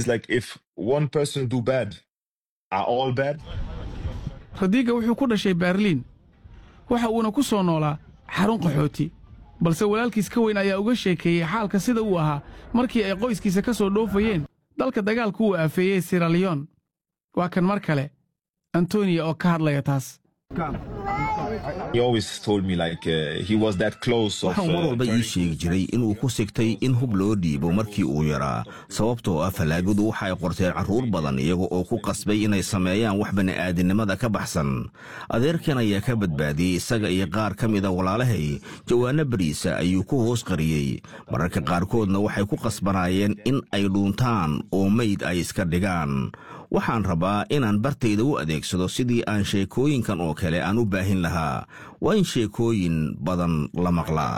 radiga wuxuu ku dhashay berliin waxa uuna ku soo noolaa xarun qaxooti balse walaalkiis ka weyn ayaa uga sheekeeyey xaalka sida uu ahaa markii ay qoyskiisa ka soo dhoofayeen dalka dagaalku uu aafeeyey siraliyon waa kan mar kale antoniya oo ka hadlaya taas waxau mar walba ii sheegi jiray inuu ku sigtay in hub loo dhiibo markii uu yaraa sababtoo ah fallaagadu waxa ay qorteen carruur badan iyaga oo ku qasbay inay sameeyaan wax bani'aadinimada ka baxsan adeerkan ayaa ka badbaadiyey isaga iyo qaar ka mida walaalahay jawaanno bariisa ayuu ku hoos qariyey mararka qaarkoodna waxay ku qasbanaayeen in ay dhuuntaan oo mayd ay iska dhigaan waxaan rabaa inaan bartayda u adeegsado sidii aan sheekooyinkan oo kale aan u baahin lahaa waa in sheekooyin badan la maqlaa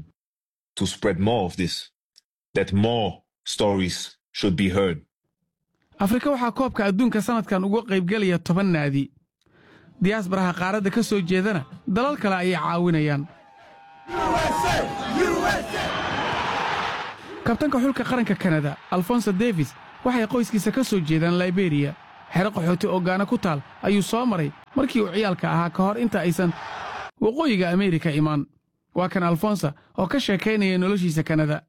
afrika waxaa koobka adduunka sannadkan uga qaybgelaya toban naadi diyaasbaraha qaaradda ka soo jeedana dalal kale ayay caawinayaan kabtanka xulka qaranka kanada alfonso davis waxay qoyskiisa ka soo jeedaan liberiya xero qaxooti oo gaana ku taal ayuu soo maray markii uu ciyaalka ahaa ka hor inta aysan waqooyiga ameerika imaan waa kan alfonsa oo ka sheekaynaya noloshiisa kanada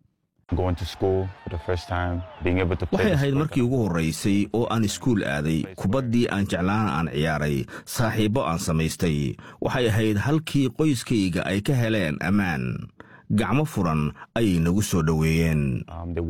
waxay ahayd markii ugu horraysay oo aan iskuul aaday kubaddii aan jeclaana aan ciyaaray saaxiibbo aan samaystay waxay ahayd halkii qoyskayga ay ka heleen ammaan gacmo furan ayay nagu soo dhoweeyeen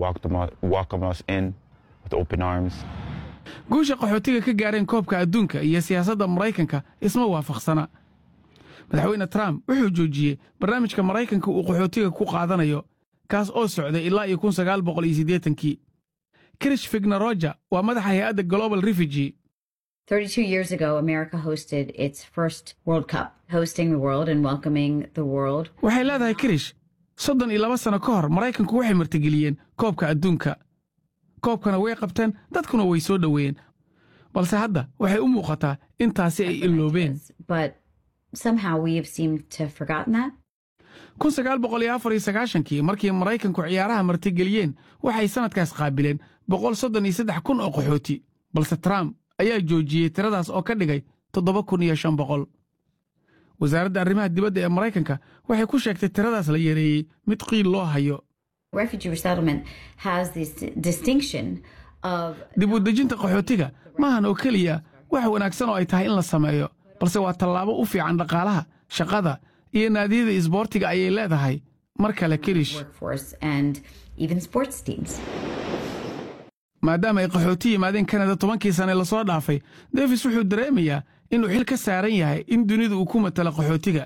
guusha qaxootiga ka gaareen koobka adduunka iyo siyaasadda maraykanka isma waafaqsana madaxweyne trump wuxuu joojiyey barnaamijka maraykanka uu qaxootiga ku qaadanayo kaas oo socday ilaa iyo kun sagaal boqol iyo siddeetankii krish fignaroja waa madaxa hay-adda global refugee 32 years ago, America hosted its first World Cup, hosting the world and welcoming the world. waxay leedahay krish soddon iyo laba sano ka hor maraykanku waxay martigeliyeen koobka adduunka koobkana way qabteen dadkuna way soo dhoweeyeen balse hadda waxay u muuqataa intaasi ay iloobeen But somehow we have seemed to have forgotten that. kun sagaal boqol iyo afar iyo sagaashankii markii maraykanku ciyaaraha martigeliyeen waxay sannadkaas qaabileen boqol soddon iyo saddex kun oo qaxooti balse trump ayaa joojiyey tiradaas oo ka dhigay toddoba kun iyo shan boqol wasaaradda arrimaha dibadda ee maraykanka waxay ku sheegtay tiradaas la yareeyey mid qiil loo hayo Refugee resettlement has this distinction of dib u dejinta qaxootiga maahan oo keliya wax wanaagsan oo ay tahay in la sameeyo balse waa tallaabo u fiican dhaqaalaha shaqada iyo naadiyada isboortiga ayay leedahay mar kale kirish workforce and even sports teams. maadaama ay qaxooti yimaadeen kanada tobankii sane lasoo dhaafay davis wuxuu dareemayaa inuu xil ka saaran yahay in dunida uu ku matalo qaxootiga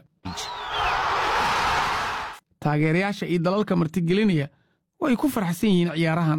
taageerayaasha iyo dalalka martigelinaya way ku farxsan yihiin ciyaarahan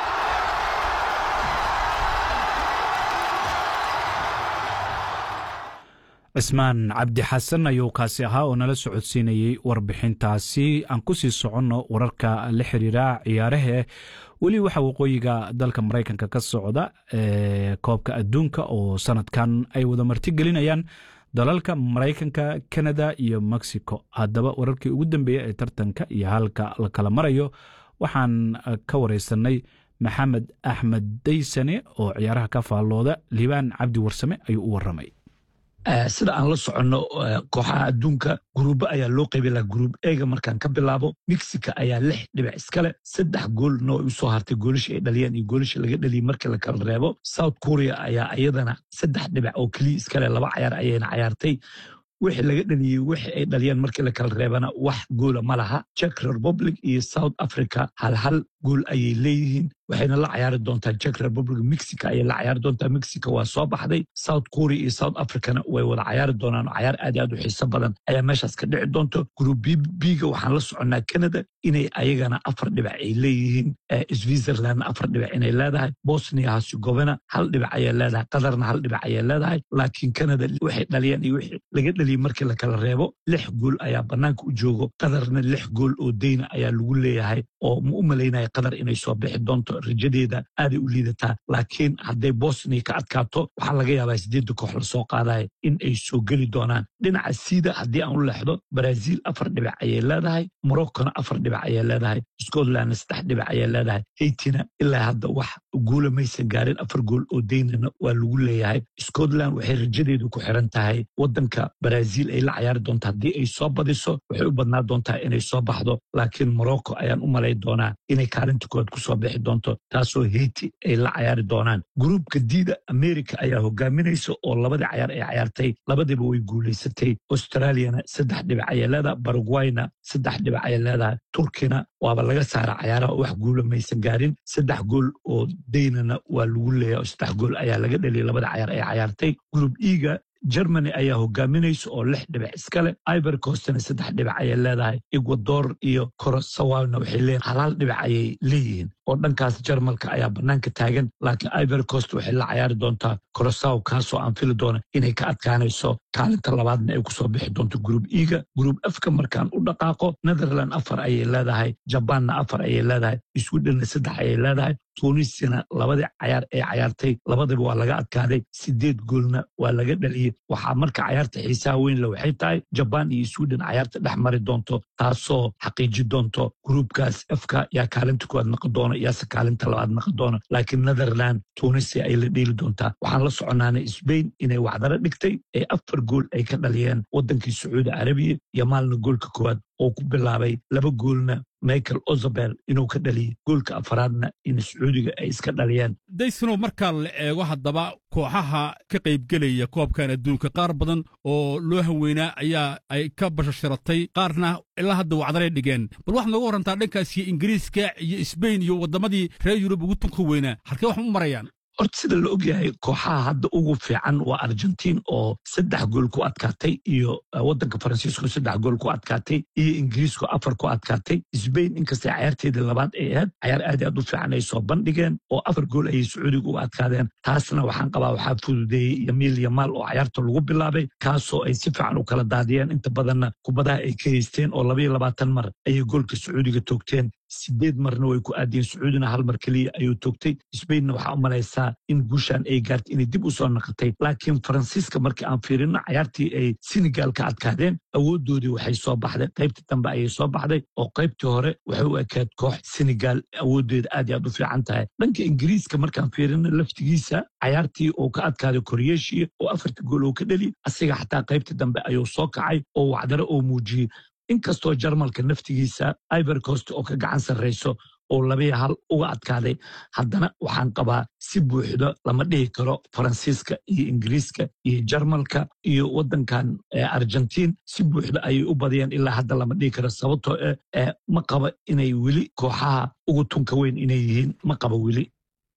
cismaan cabdi xasan ayuu kaasi ahaa oo nala socodsiinayey warbixintaasi aan ku sii soconno wararka la xiriira ciyaarahe weli waxa waqooyiga dalka maraykanka ka socda ee koobka adduunka oo sanadkan ay wada martigelinayaan dalalka maraykanka kanada iyo mexico haddaba wararkii ugu dambeeya ee tartanka iyo halka la kala marayo waxaan ka wareysanay maxamed axmed daysane oo ciyaaraha ka faallooda liibaan cabdi warsame ayuu u waramay sida aan la soconno kooxaha adduunka guruubo ayaa loo qaybay laha guruub eega markaan ka bilaabo mexica ayaa lix dhibic iskale saddex goolna way usoo hartay goolasha ay dhaliyaan iyo goolasha laga dhaliyay markii la kala reebo south korea ayaa iyadana saddex dhibic oo keliya iskale laba cayaar ayayna cayaartay wixii laga dhaliyey wixii ay dhaliyaan markii la kala reebana wax goola ma laha czech republic iyo south africa hal hal gool ayay leeyihiin waxayna la cayaari doontaa czech republic mexico ayay la cayaari doontaa mexico waa soo baxday south korea iyo south africana way wada cayaari doonaan cayaar aad iyo aad u xiiso badan ayaa meeshaas ka dhici doonto group biga waxaan la soconnaa canada inay ayagana afar dhibac ay leeyihiin switzerland afar dhibac inay leedahay bosnia herzegovina hal dhibac ayay leedahay qatarna hal dhibac ayay leedahay laakiin canada waxay dhaliyaan iyo wixii laga dhaliyey markii la kala reebo lix gool ayaa bannaanka u joogo qatarna lix gool oo deyna ayaa lagu leeyahay oo ma u malaynaya qatar inay soo bixi doonto rajadeeda aaday u liidataa laakiin hadday bosnia ka adkaato waxaa laga yaabaa sideedda koox lasoo qaadaya in ay soo geli doonaan dhinaca siida haddii aan u leexdo brazil afar dhibac ayay leedahay moroccona afar dhibac ayay leedahay scotlandna saddex dhibac ayay leedahay haitina ilaa hadda wax guula maysan gaarin afar gool oo deynana waa lagu leeyahay scotland waxay rajadeedu ku xiran tahay wadanka brazil ay la cayaari doonta haddii ay soo badiso waxay u badnaa doontaa inay soo baxdo laakiin morocco ayaan u malay doonaa inay kaalinta koowaad kusoo bixi doonto doonto taasoo heyti ay la cayaari doonaan gruubka diida america ayaa hogaaminaysa oo labadii cayaar ay cayaartay labadiiba way guulaysatay australiana saddex dhibic ayay leedahay baragwayna saddex dhibic ayay leedahay turkina waaba laga saara cayaaraha wax guula maysan gaarin saddex gool oo daynana waa lagu leeyahay oo saddex gool ayaa laga dhaliyay labada cayaar ay cayaartay gruub iga germany ayaa hogaaminaysa oo lix dhibic iskale iber costna saddex dhibic ayay leedahay ecuador iyo korosawawna waxay leeyihin halaal dhibic ayay leeyihiin oo dhankaas jarmalka ayaa bannaanka taagan laakiin iber cost waxay la cayaari doontaa korosaw kaasoo aan fili doona inay ka adkaanayso kaalinta labaadna ay kusoo bixi doonto gruub iga gruub afka markaan u dhaqaaqo netherland afar ayay leedahay jabaanna afar ayay leedahay swidhenna saddex ayay leedahay tunisina labadii cayaar ay cayaartay labadiba waa laga adkaaday sideed goolna waa laga dhaliyey waxaa marka cayaarta xiisaha weyn le waxay tahay jabaan iyo swiden cayaarta dhex mari doonto taasoo xaqiiji doonto gruubkaas afka yaa kaalinta kuwaad naqon doona yaase kaalinta labaad naqon doona laakiin netherland tunisia ay la dheeli doontaa waxaan la soconaanay sbain inay wacdaro dhigtay ee afar gool ay ka dhaliyeen waddankii sacuudi carabiya iyo maalna goolka koowaad oo ku bilaabay laba goolna michael ozabel inuu ka dhaliyey goolka afaraadna in sacuudiga ay iska dhaliyeen daysanow markaa la eego haddaba kooxaha ka qaybgelaya koobkan adduunka qaar badan oo loo haweynaa ayaa ay ka bashasharatay qaarna ilaa hadda wacdaray dhigeen bal waxaad nooga warrantaa dhankaas iyo ingiriiska iyo sbain iyo waddamadii reer yurub ugu tunka weynaa halkee wax u marayaan horta sida la og yahay kooxaha hadda ugu fiican waa argentiin oo saddex gool ku adkaatay iyo waddanka faransiisku saddex gool ku adkaatay iyo ingiriisku afar ku adkaatay sbain inkastay cayaarteedii labaad ay ahayd cayaar aad aad u fiican ay soo bandhigeen oo afar gool ayay sacuudiga u adkaadeen taasna waxaan qabaa waxaa fududeeyey yamiil yamaal oo cayaarta lagu bilaabay kaasoo ay si fiican u kala daadiyeen inta badanna kubadaha ay ka haysteen oo labayo labaatan mar ayay goolka sacuudiga toogteen sideed marna way ku aadiyeen sacuudina hal mar keliya ayuu toogtay sbainna waxaa u malaysaa in guushaan ay gaartay inay dib u soo naqatay laakiin faransiiska markii aan fiirino cayaartii ay senegal ka adkaadeen awooddoodii waxay soo baxday qaybtii dambe ayay soo baxday oo qaybtii hore waxay u ekayd koox senegal awooddeeda aad iyo aad u fiican tahay dhanka ingiriiska markaan fiirino laftigiisa cayaartii uu ka adkaaday koreeshiya oo afartii gool uu ka dheli asiga xataa qaybtii dambe ayuu soo kacay oo wacdaro oo muujiyey inkastoo jarmalka naftigiisa iber cost oo ka gacan sarrayso oo labiya hal uga adkaaday haddana waxaan qabaa si buuxdo lama dhihi karo faransiiska iyo ingiriiska iyo jarmalka iyo waddankan argentiin si buuxdo ayay u badiyeen ilaa hadda lama dhihi karo sababtoo eh ma qaba inay weli kooxaha ugu tunka weyn inay yihiin ma qaba weli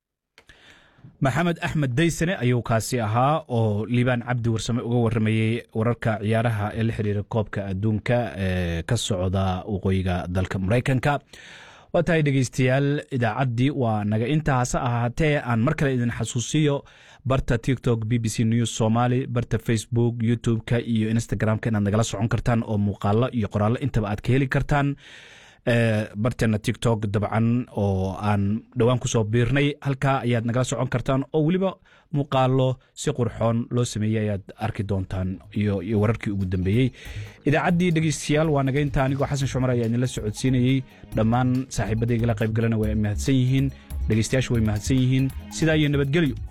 maxamed axmed daysane ayuu kaasi ahaa oo liibaan cabdi warsame uga warramayey wararka ciyaaraha ee la xiriira koobka adduunka ee ka socda waqooyiga dalka maraykanka waa tahay dhegeystayaal idaacaddii waa naga intaa hase ahaatee aan mar kale idin xasuusiyo barta tiktok b b c news somaly barta facebook youtube-ka iyo instagram-ka inaad nagala socon kartaan oo muuqaalo iyo qoraallo intaba aad ka heli kartaan barteena tiktok dabcan oo aan dhowaan kusoo biirnay halkaa ayaad nagala socon kartaan oo weliba muuqaalo si qurxoon loo sameeyey ayaad arki doontaan iyo wararkii ugu dambeeyey idaacaddii dhegeystayaal waa naga inta anigoo xasan shumar ayaa idinla socodsiinayey dhammaan saaxiibadaygala qaybgalana way mahadsan yihiin dhegeystayaashu way mahadsan yihiin sidaa iyo nabadgelyo